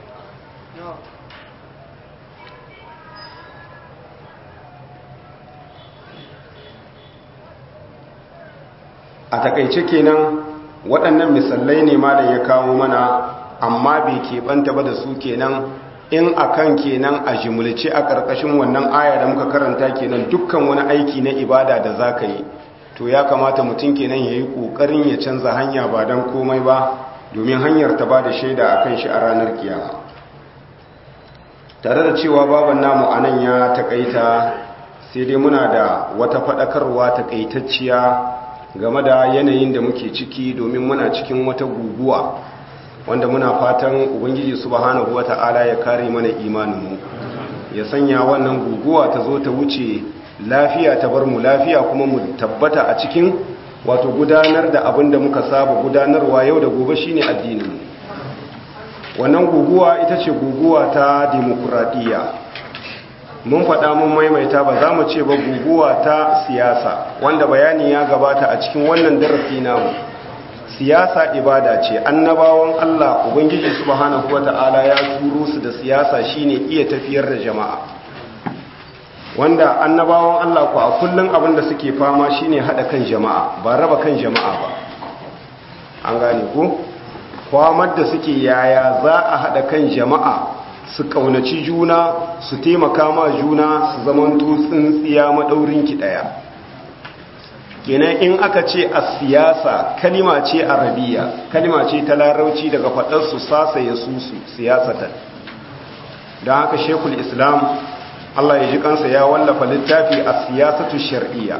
a takaice kenan waɗannan misalai ne ma da ya kawo mana amma bai keɓanta ba da su kenan in akan kenan a jimulce a ƙarƙashin wannan aya da muka karanta kenan dukkan wani aiki na ibada da za ka yi to ya kamata mutum kenan ya yi ƙoƙarin ya canza hanya ba don komai ba domin hanyar ta ba da shaida a kan shi a ranar kiyama tare da cewa baban namu a nan ya taƙaita sai dai muna da wata faɗakarwa taƙaitacciya game da yanayin da muke ciki domin muna cikin wata guguwa wanda muna fatan ubangiji subhanahu wata'ala ya kare mana imaninmu ya sanya wannan guguwa ta zo ta wuce lafiya ta bar mu lafiya kuma mu tabbata a cikin wato gudanar da abin da muka saba gudanarwa yau da gobe shine addininmu wannan guguwa ita ce guguwa ta demokuraɗiyya mun faɗa mun maimaita ba za mu ce ba guguwa ta siyasa wanda bayani ya gabata a cikin wannan darasi namu siyasa ibada ce annabawan Allah ubangiji subhanahu wata'ala ya turo su da siyasa shine iya tafiyar da jama'a wanda annabawan Allah ku a kullun abin da suke fama shine hada kan jama'a ba raba kan jama'a ba an gane ku kwamar da suke yaya za a hada kan jama'a su kaunaci juna su taimaka ma juna su zamanto tsintsiya madaurin ki daya kenan in aka ce a siyasa kalima ce arabiya kalima ce ta larauci daga faɗarsu sasa ya susu siyasatan don haka shekul islam allah ya ji kansa ya wallafa littafi a siyasatu shar'iyya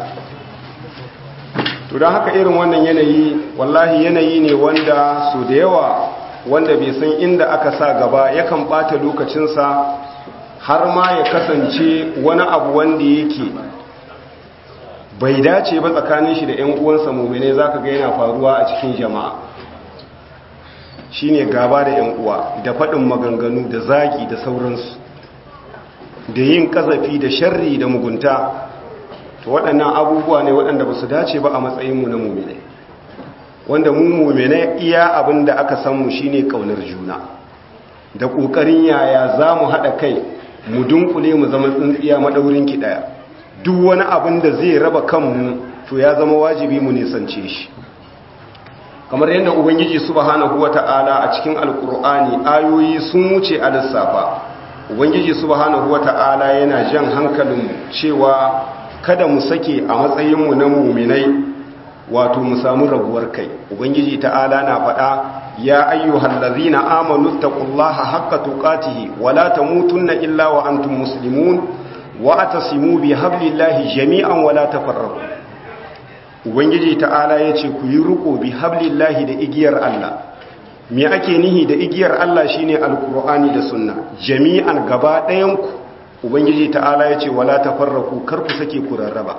to don haka irin wannan yanayi wallahi yanayi ne wanda su da yawa wanda bai san inda aka sa gaba yakan ɓata lokacinsa har ma ya kasance wani abu wanda yake bai dace ba tsakanin shi da 'yan uwansa mummune za ka ga yana faruwa a cikin jama'a shi ne gaba da 'yan uwa da faɗin maganganu da zagi da sauransu da yin ƙazafi da sharri da mugunta to waɗannan abubuwa ne waɗanda ba su dace ba a matsayinmu na mummune wanda mu mummune iya abin da aka sanmu shi ne ƙaunar juna da ƙoƙarin yaya za mu haɗa kai mu dunkule mu zama tsintsiya maɗaurinki ɗaya duk wani abin da zai raba kanmu to ya zama wajibi mu nisance shi kamar yadda ubangiji subhanahu wata'ala a cikin alkur'ani ayoyi sun wuce a lissafa ubangiji subhanahu wata'ala yana jan hankalinmu cewa kada mu sake a matsayinmu na muminai wato mu samu rabuwar kai ubangiji ta'ala na faɗa ya ayyuhal ladzina amanu taqullaha haqqa tuqatihi wala tamutunna illa wa antum muslimun wa atasimu bi hablillahi jami'an wala tafarraqu ubangiji ta'ala yace ku yi riko bi hablillahi da igiyar Allah me ake nihi da igiyar Allah shine alqur'ani da sunna jami'an gaba ɗayan ku ubangiji ta'ala yace wala tafarraqu kar ku sake ku rarraba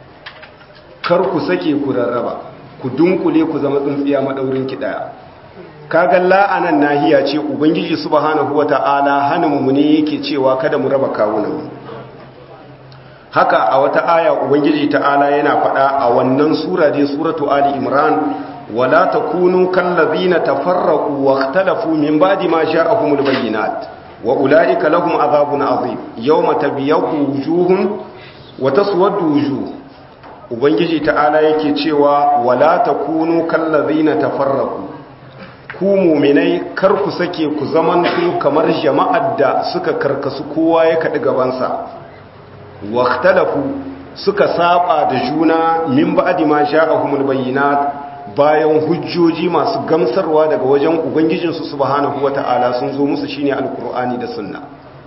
kar ku sake ku rarraba ku dunkule ku zama tsintsiya madaurin ki daya kaga la'anan nahiya ce ubangiji subhanahu wata'ala hana mu ne yake cewa kada mu raba kawunan mu haka a wata aya ubangiji ta'ala yana faɗa a wannan sura dai suratu ali imran wala takunu kallazina tafarraqu waqtalafu min ba'di ma ja'ahumul bayyinat wa ulaika lahum azabun azim yawma tabyaqu wujuhum wa taswaddu wujuh ubangiji ta'ala yake cewa wala takunu kallazina tafarraqu ku mu'minai kar ku sake ku zamanto kamar jama'ar da suka karkasu kowa ya kadi gabansa waktalafu suka saba da juna min ba'di ma ja'ahumul bayyinat bayan hujjoji masu gamsarwa daga wajen ubangijinsu subhanahu wata'ala sun zo musu shine alqur'ani da sunna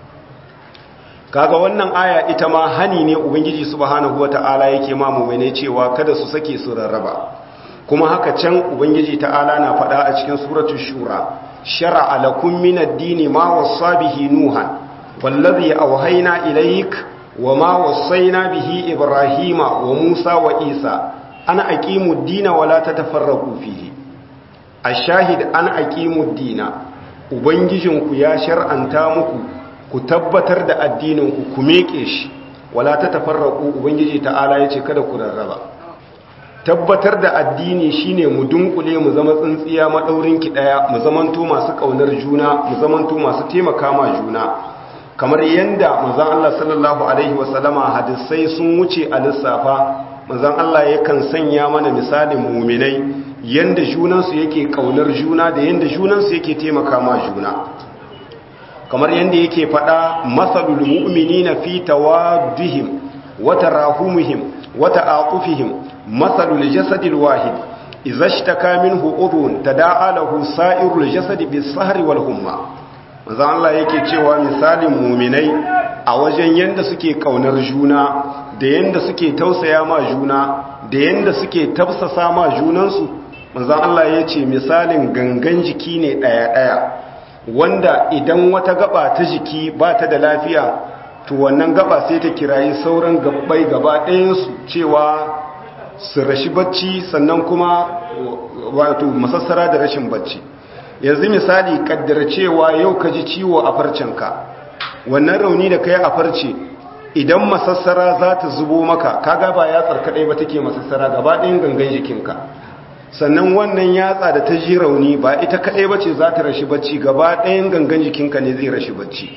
kaga wannan aya ita ma hani ne ubangiji subhanahu wata'ala yake ma mu'mine cewa kada su sake su rarraba kuma haka can ubangiji ta'ala na faɗa a cikin suratul shura shar'a lakum min ad-dini ma wassa bihi nuhan wallazi awhayna ilayk wama wassayna bihi ibrahima wa musa wa isa ana aqimu ad-dina wa la tatafarraqu fihi ash-shahid an aqimu ad-dina ubangijinku ya shar'anta muku ku tabbatar da addinin ku ku meke shi wala tatafarraqu ubangiji ta'ala yace kada ku rarraba tabbatar da addini shine mu dunkule mu zama tsintsiya madaurin ki daya mu zamanto masu kaunar juna mu zamanto masu taimaka ma juna kamar yanda manzon Allah sallallahu alaihi wasallama hadisai sun wuce a lissafa manzon Allah yakan sanya mana misalin mu'minai yanda junan su yake kaunar juna da yanda junan su yake taimaka ma juna kamar yanda yake fada masalul mu'minina fi tawaddihim wa tarahumihim wa ta'atufihim مثل الجسد الواحد إذا اشتكى منه أذن تداعى له سائر الجسد بالسهر والهمة manzan Allah yake cewa misalin muminai a wajen yanda suke kaunar juna da yanda suke tausaya ma juna da yanda suke tafsasa ma junansu manzan Allah ya ce misalin gangan jiki ne ɗaya-ɗaya wanda idan wata gaba ta jiki ba ta da lafiya to wannan gaba sai ta kirayi sauran gabbai gaba ɗayansu cewa su rashi bacci sannan kuma wato masassara da rashin bacci yanzu misali kaddara cewa yau ka ji ciwo a farcenka wannan rauni da ka yi a farce idan masassara za ta zubo maka kaga ba yatsar kaɗai ba take masassara gaba ɗayan gangan jikinka sannan wannan yatsa da ta ji rauni ba ita kaɗai ba ce za ta rashi bacci gaba ɗayan gangan jikinka ne zai rashi bacci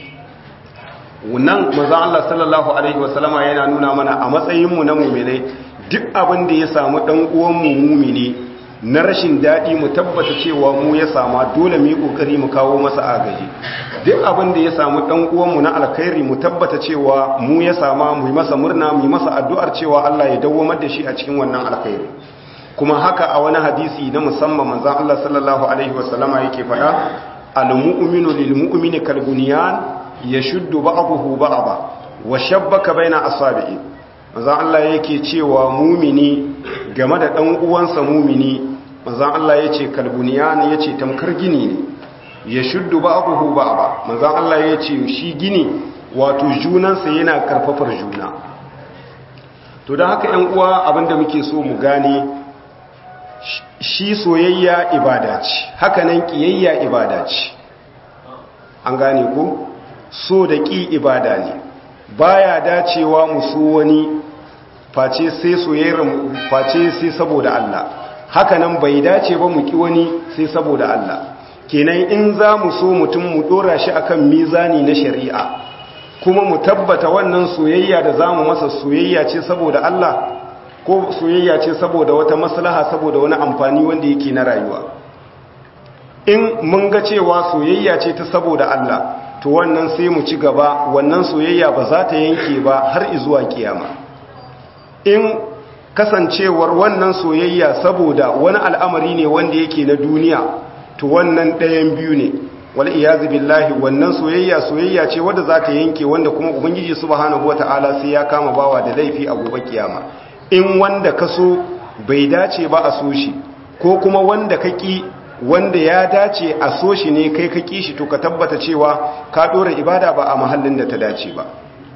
nan maza Allah sallallahu Alaihi wasallama yana nuna mana a matsayinmu na muminai duk abin da ya samu ɗan uwanmu mumini na rashin daɗi mu tabbata cewa mu ya sama dole mu yi ƙoƙari mu kawo masa agaji duk abin da ya samu ɗan uwanmu na alkhairi mu tabbata cewa mu ya sama mu yi masa murna mu yi masa addu'ar cewa Allah ya dawwamar da shi a cikin wannan alkhairi kuma haka a wani hadisi na musamman manzon Allah sallallahu alaihi wasallama yake faɗa al-mu'minu lil mu'mini kal bunyan yashuddu ba'dahu ba'da wa shabbaka baina asabi'i manzan Allah yake cewa mumini game da ɗan uwansa mumini manzan Allah ya ce kalbuniyan ya ce tamkar gini ne ya shuddu ba abubu ba ba manzan Allah ya ce shi gini wato junansa yana karfafar juna to don haka ‘yan uwa abinda muke so mu gane shi soyayya ibada ce hakanan ƙiyayya ibada ce an gane ku so da ƙi ibada ne baya dacewa mu so wani face sai soyayyar face sai saboda Allah hakanan bai dace ba mu ki wani sai saboda Allah kenan in za mu so mutum mu dora shi akan mizani na shari'a kuma mu tabbata wannan soyayya da zamu masa soyayya ce saboda Allah ko soyayya ce saboda wata maslaha saboda wani amfani wanda yake na rayuwa in mun ga cewa soyayya ce ta saboda Allah to wannan sai mu ci gaba wannan soyayya ba za ta yanke ba har izuwa kiyama in kasancewar wannan soyayya saboda wani al'amari ne wanda yake na duniya to wannan ɗayan biyu ne wal iyazu billahi wannan soyayya soyayya ce wadda za ta yanke wanda kuma ubangiji subhanahu wata'ala sai ya kama bawa da laifi a gobe kiyama in wanda ka so bai dace ba a so shi ko kuma wanda ka ki wanda ya dace a so shi ne kai ka ki shi to ka tabbata cewa ka dora ibada ba a mahallin da ta dace ba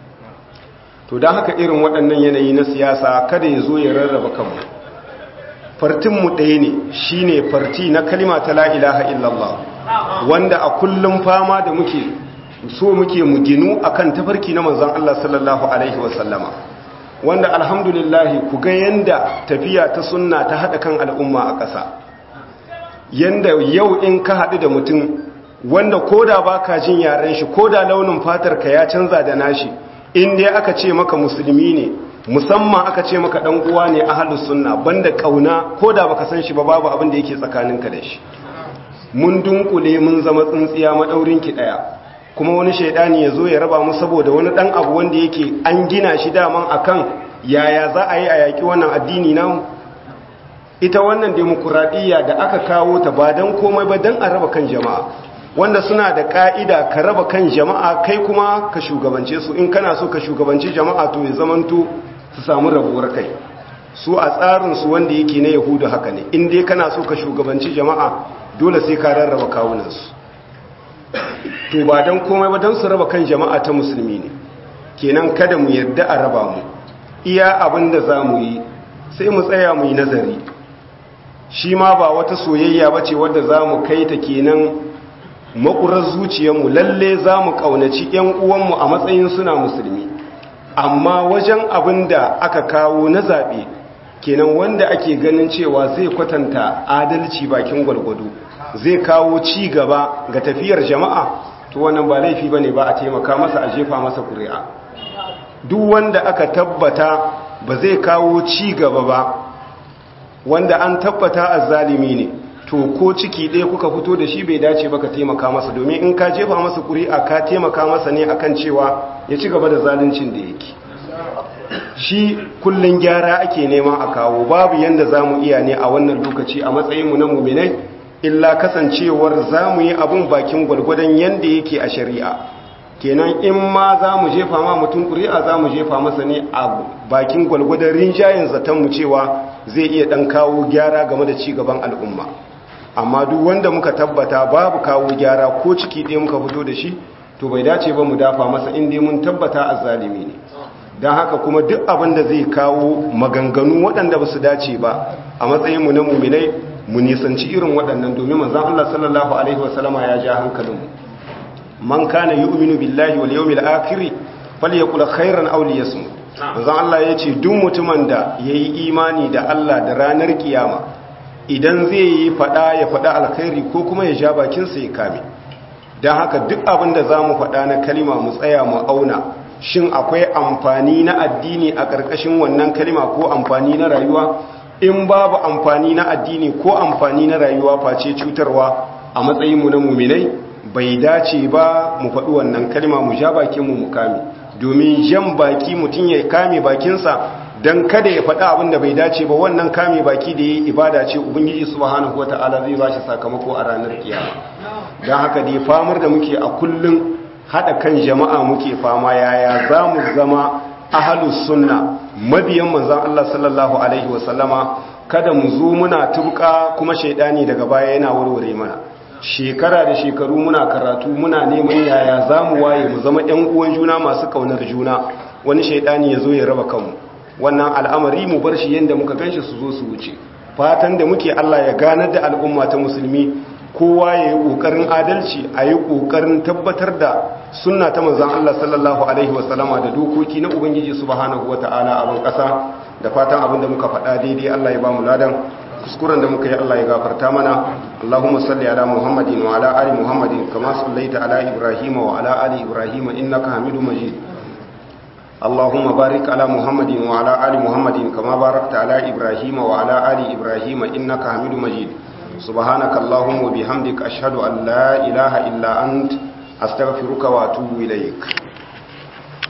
to don haka irin waɗannan yanayi na siyasa kada ya zo ya rarraba kanmu fartinmu ɗaya ne shi ne farti na kalima ta la'ilaha illallah wanda a kullum fama da muke so muke mu ginu a kan tafarki na manzan Allah sallallahu Alaihi wasallama wanda alhamdulillahi ku ga yanda tafiya ta sunna ta haɗa kan al'umma a ƙasa yanda yau in ka haɗu da mutum wanda ko da ba ka jin yaren shi ko da launin fatar ka ya canza da nashi in dai aka ce maka musulmi ne musamman aka ce maka dan uwa ne ahlus sunna banda kauna ko da baka san shi ba babu abin da yake tsakaninka da shi mun dunkule mun zama tsintsiya madaurin ki daya kuma wani shaidani ya zo ya raba mu saboda wani dan abu wanda yake an gina shi daman akan yaya za a yi a yaki wannan addini namu ita wannan demokuraɗiyya da aka kawo ta ba don komai ba don a raba kan jama'a wanda suna da ka'ida ka raba kan jama'a kai kuma ka shugabance su in kana so ka shugabanci jama'a to ya zamanto su samu rabuwar kai su a tsarinsu wanda yake na yahudu haka ne in dai kana so ka shugabanci jama'a dole sai ka rarraba kawunansu to ba don komai ba don su raba kan jama'a ta musulmi ne kenan kada mu yarda a raba mu iya abin da za mu yi sai mu tsaya mu yi nazari shi ma ba wata soyayya ba ce wadda za mu kai ta kenan makurar zuciyarmu lalle za mu ƙaunaci 'yan uwanmu a matsayin suna musulmi amma wajen abin da aka kawo na zaɓe kenan wanda ake ganin cewa zai kwatanta adalci bakin gwalgwado zai kawo ci gaba ga tafiyar jama'a to wannan ba laifi bane ba a taimaka masa a jefa masa ƙuri'a duk wanda aka tabbata ba zai kawo ci gaba ba wanda an tabbata azzalimi ne to ko ciki ɗaya kuka fito da shi bai dace ba ka taimaka masa domin in ka jefa masa ƙuri'a ka taimaka masa ne akan cewa ya ci gaba da zaluncin da yake shi kullun gyara ake nema a kawo babu yanda za mu iya ne a wannan lokaci a matsayinmu na muminai illa kasancewar za mu yi abin bakin gwalgwadon yanda yake a shari'a kenan in ma za mu jefa ma mutum ƙuri'a za mu jefa masa ne a bakin gwalgwadon rinjayen zatonmu cewa zai iya ɗan kawo gyara game da cigaban al'umma amma duk wanda muka tabbata babu kawo gyara ko ciki ɗaya muka fito da shi to bai dace ba mu dafa masa inda mun tabbata a zalimi ne don haka kuma duk abin da zai kawo maganganu waɗanda ba su dace ba a matsayinmu na muminai mu nisanci irin waɗannan domin manzan Allah sallallahu alaihi wasallama ya ja hankalinmu man kana yu'minu billahi wal yawmil akhir falyaqul khairan aw liyasmut manzan Allah ya ce duk mutumin da yayi imani da Allah da ranar kiyama idan zai yi fada ya fada alkhairi ko kuma ya ja bakinsa ya kame don haka duk abin da za mu fada na kalima mu tsaya mu auna shin akwai amfani na addini a ƙarƙashin wannan kalima ko amfani na rayuwa in babu amfani na addini ko amfani na rayuwa face cutarwa a matsayinmu na muminai bai dace ba mu faɗi wannan kalima mu ja bakinmu mu kame domin jan baki mutum ya kame bakinsa don kada ya faɗa abin da bai dace ba wannan kame baki da yi ibada ce ubangiji subhanahu wata'ala zai ba shi sakamako a ranar kiyama don haka dai famar da muke a kullum haɗa kan jama'a muke fama yaya za mu zama ahalus sunna mabiyan manzan Allah sallallahu alaihi wasallama kada mu zo muna tubuka kuma shaidani daga baya yana warware mana shekara da shekaru muna karatu muna neman yaya za mu waye mu zama 'yan uwan juna masu kaunar juna wani shaidani ya zo ya raba kanmu wannan al'amari mu bar shi yadda muka ganshi su zo su wuce fatan da muke Allah ya ganar da al'umma ta musulmi kowa ya yi ƙoƙarin adalci a yi ƙoƙarin tabbatar da sunna ta manzan Allah sallallahu alaihi wasallama da dokoki na ubangiji subhanahu wata'ala a ban ƙasa da fatan abin da muka faɗa daidai Allah ya ba mu ladan kuskuren da muka yi Allah ya gafarta mana Allahumma salli ala Muhammadin wa ala ali Muhammadin kama sallaita ala Ibrahim wa ala ali Ibrahim innaka Hamidum Majid اللهم بارك على محمد وعلى آل محمد كما باركت على إبراهيم وعلى آل إبراهيم إنك حميد مجيد سبحانك اللهم وبحمدك أشهد أن لا إله إلا أنت أستغفرك وأتوب إليك